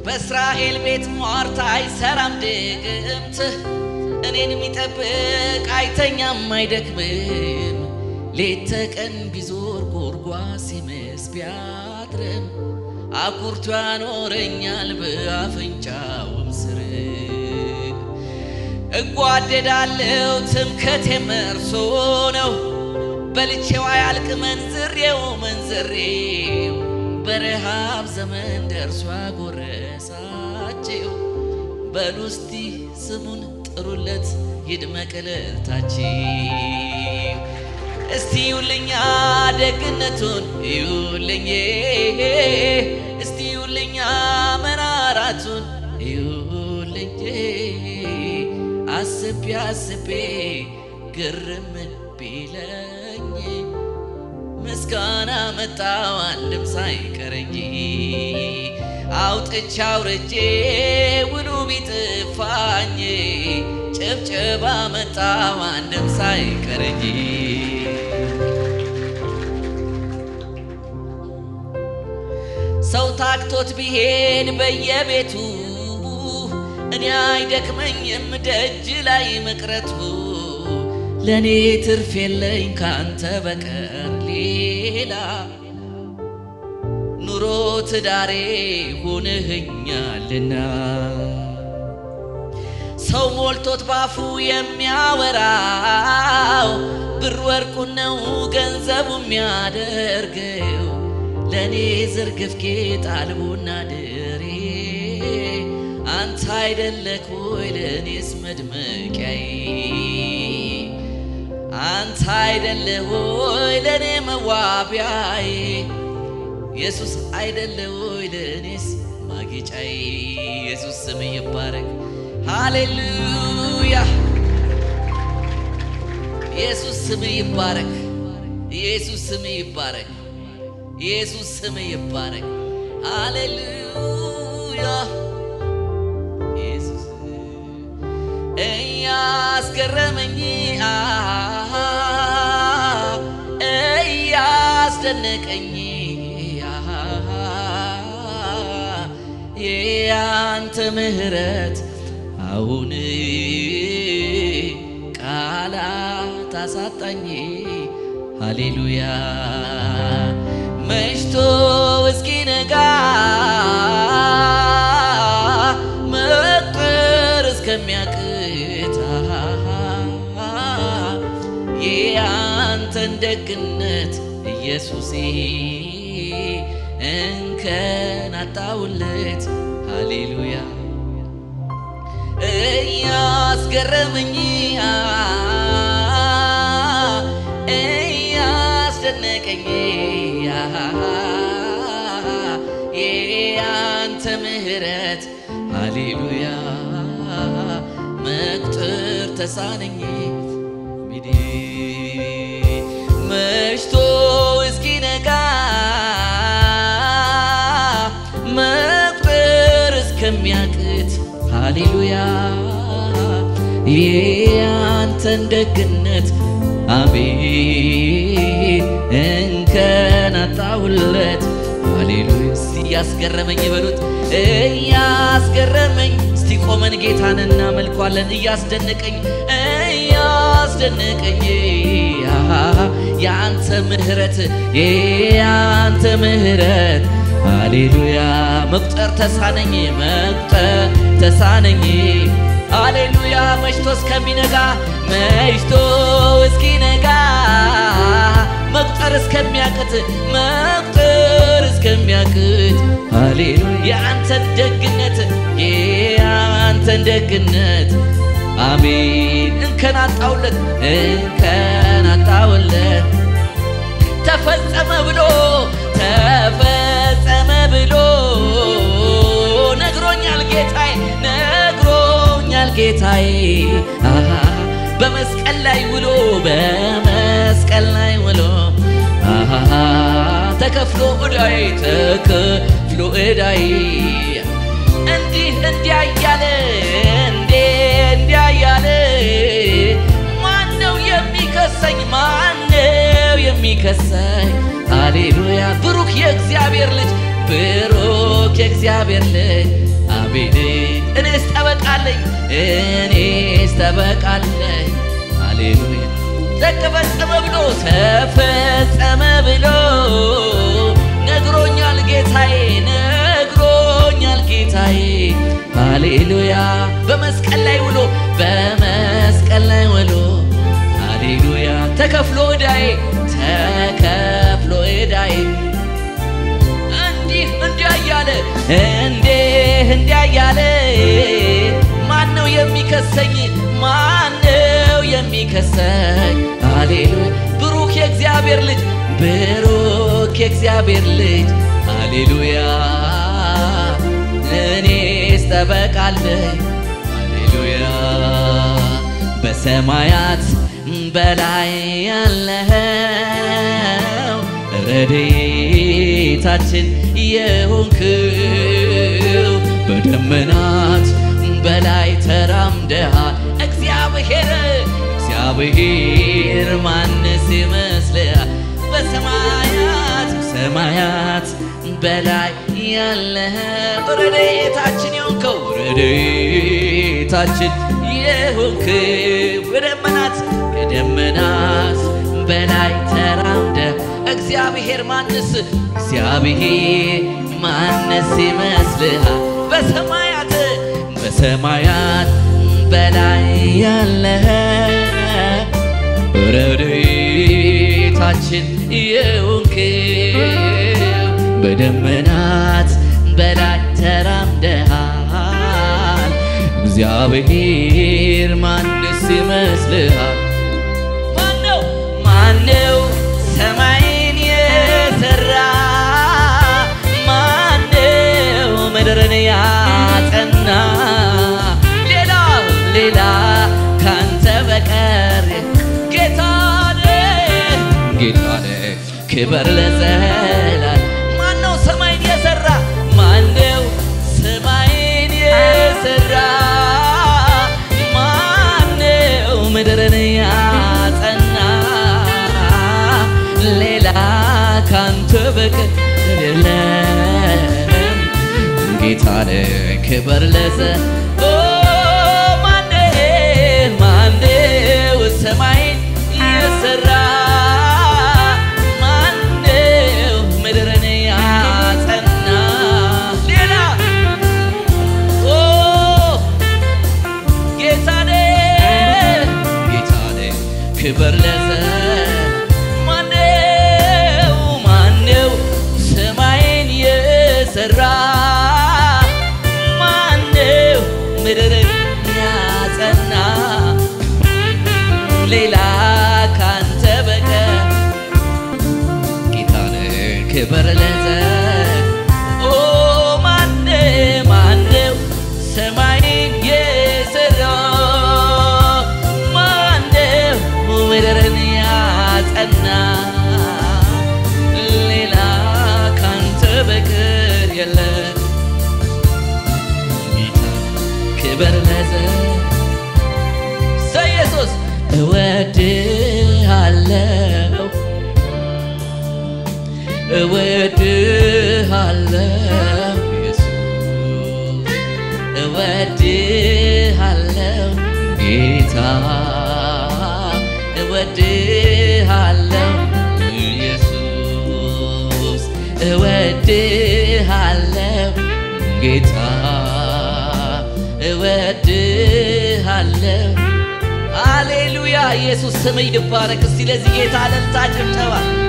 በእስራኤል ቤት ሟርት አይሰራም ድግምት እኔን የሚጠብቅ አይተኛም አይደክምም ሌት ተቀን ቢዞር ጎርጓ ሲምስ ቢያድርም አኩርቶ ያኖረኛል በአፍንጫውም ስር እጓደዳለው ትምክህቴም እርሱ ነው በልቼው አያልቅ መንዝሬው መንዝሬው በረሃብ ዘመን ደርሶ አጎረሳቸው በሉ እስቲ ስሙን ጥሩለት ይድመቅ እልልታችሁ እስቲ ይውልኛ ደግነቱን ይውልኝ እስቲ ይውልኛ መራራቱን ይውልኝ አስቤ አስቤ ግርም ቢለኝ ምስጋና መጣው አንድም ሳይቀረኝ አውጥቻ አውርጄ ውሉ ቢጥፋኝ ጭብጨባ መጣው አንድም ሳይቀረኝ ሰው ታክቶት ቢሄድ በየቤቱ እኔ አይደክመኝም ደጅ ላይ መቅረቱ ለእኔ ትርፍ የለኝ ካንተ በቀር ሌላ ኑሮ ትዳሬ ሆነህኛልና ሰው ሞልቶት ባፉ የሚያወራው ብር ወርቁን ነው ገንዘቡ የሚያደርገው ለእኔ ዝርግፍ ጌጥ አልቦና ድሬ አንተ አይደለክ ወይ ለእኔስ መድመቂያዬ አንተ አይደለ ወይ ለእኔ መዋቢያዬ ኢየሱስ አይደለ ወይ ለእኔስ ማጌጫዬ ኢየሱስ ስም ይባረክ ሃሌሉያ ኢየሱስ ስም ይባረክ ኢየሱስ ስም ይባረክ ኢየሱስ ስም ይባረክ ሃሌሉያ ኢየሱስ እያስገረመኝ እያስደነቀኝ የአንተ ምሕረት አሁን ቃላት አሳጣኝ ሃሌሉያ መሽቶ እስኪነጋ መቁጠር እስከሚያቅት የአንተን ደግነት ኢየሱሴ እንከን አጣውለት ሃሌሉያ እያስገረመኝ እያስደነቀኝ የአንተ ምሕረት ሃሌሉያ መቁጠር ተሳነኝ ሚዲ መሽቶ እስኪነጋ መቁጠር እስከሚያቅት ሃሌሉያ የአንተን ደግነት አቤት እንከን አጣሁለት ሃሌሉያ እስቲ እያስገረመኝ በሉት እያስገረመኝ እስቲ ቆመን ጌታን እናመልኳለን እያስደነቀኝ እያስደነቀኝ የአንተ ምህረት የአንተ ምህረት ሃሌሉያ መቁጠር ተሳነኝ መቁጠር ተሳነኝ ሃሌሉያ መሽቶ እስከሚነጋ መሽቶ እስኪነጋ መቁጠር እስከሚያቅት መቁጠር እስከሚያቅት ሃሌሉያ የአንተን ደግነት የአንተን ደግነት አሜን እንከን አጣውለት እንከን አጣውለት ተፈጸመ ብሎ ተፈጸመ ብሎ ነግሮኛል ጌታዬ ነግሮኛል ጌታዬ አሃ በመስቀል ላይ ውሎ በመስቀል ላይ ውሎ አሃ ተከፍሎ ዕዳዬ ተከፍሎ ዕዳዬ እንዲህ እንዲያ እያለ እንዴ እንዲያ እያለ ማነው የሚከሰኝ ማነው የሚከሰኝ ሃሌሉያ ብሩክ የእግዚአብሔር ልጅ ብሩክ የእግዚአብሔር ልጅ አለኝ እኔስ ተበቃለኝ ሃሌሉያ ተፈጸመ ብሎ ተፈጸመ ብሎ ነግሮኛል ጌታዬ ነግሮኛል ጌታዬ ሃሌሉያ በመስቀል ላይ ውሎ በመስቀል ላይ ውሎ ሃሌሉያ ተከፍሎ ዕዳዬ ተከፍሎ ዕዳዬ እንዲህ እንዲያ እያለ እንዲህ እንዲያ እያለ ማን ነው የሚከሰኝ? ማን ነው የሚከሰኝ? ሃሌሉያ ብሩክ የእግዚአብሔር ልጅ ብሩክ የእግዚአብሔር ልጅ ሃሌሉያ እኔስ ጠበቃለኝ ሃሌሉያ በሰማያት በላይ ያለኸው ረድኤታችን የሆንክው በደመናት በላይ ተራምደሃል እግዚአብሔር እግዚአብሔር ማንስ ይመስልሃል በሰማያት ሰማያት በላይ ያለኸው ረድኤታችን የሆንከው ረድኤታችን የሆንክው በደመናት ከደመናት በላይ ተራምደ እግዚአብሔር ማንስ እግዚአብሔር ማንስ ይመስልሃል በሰማያት በሰማያት በላይ ያለህ ረድኤታችን የሆንክው በደመናት በላይ ተራምደሃል እግዚአብሔር ማንስ ይመስልሃል ማነው ማነው ሰማይን የሰራ ማነው ምድርን ያጸና ሌላ ሌላ ካንተ በቀር ጌታ ነህ ጌታ ነህ ክበር ለዘላለም ማነው ሰማይን የሰራ ማነው ሰማይን የሰራ ማነው ምድርን ያጸና ሌላ ካንተ በቀር የለም ጌታ ነህ ክበር ለዘ ኦ ማነው ማነው ሰማይን የሰራ ማነው ምድርን ያጸና ሌላ ኦ ጌታ ነህ ጌታ ነህ ክብር ለዘ ማነው ማነው ሰማይን የሰራ ማነው ምድርን ያጸና ሌላ ካንተ በቀር ጌታ ነህ ክብር ለዘ ኦ ማነ ማነው ሰማይን የሰራ ማነው ምድርን ያጸና ሌላ ካንተ በቀር የለም ጌታ ክብር ለዘ ሰ ኢየሱስ እወድሃለሁ እወድሃለሁ ኢየሱስ እወድሃለሁ ጌታ እወድሃለሁ ኢየሱስ እወድሃለሁ ጌታ እወድሃለሁ አሌሉያ ኢየሱስ ስም ይባረክ። እስቲ ለዚህ ጌታ እልልታ ጭብጨባ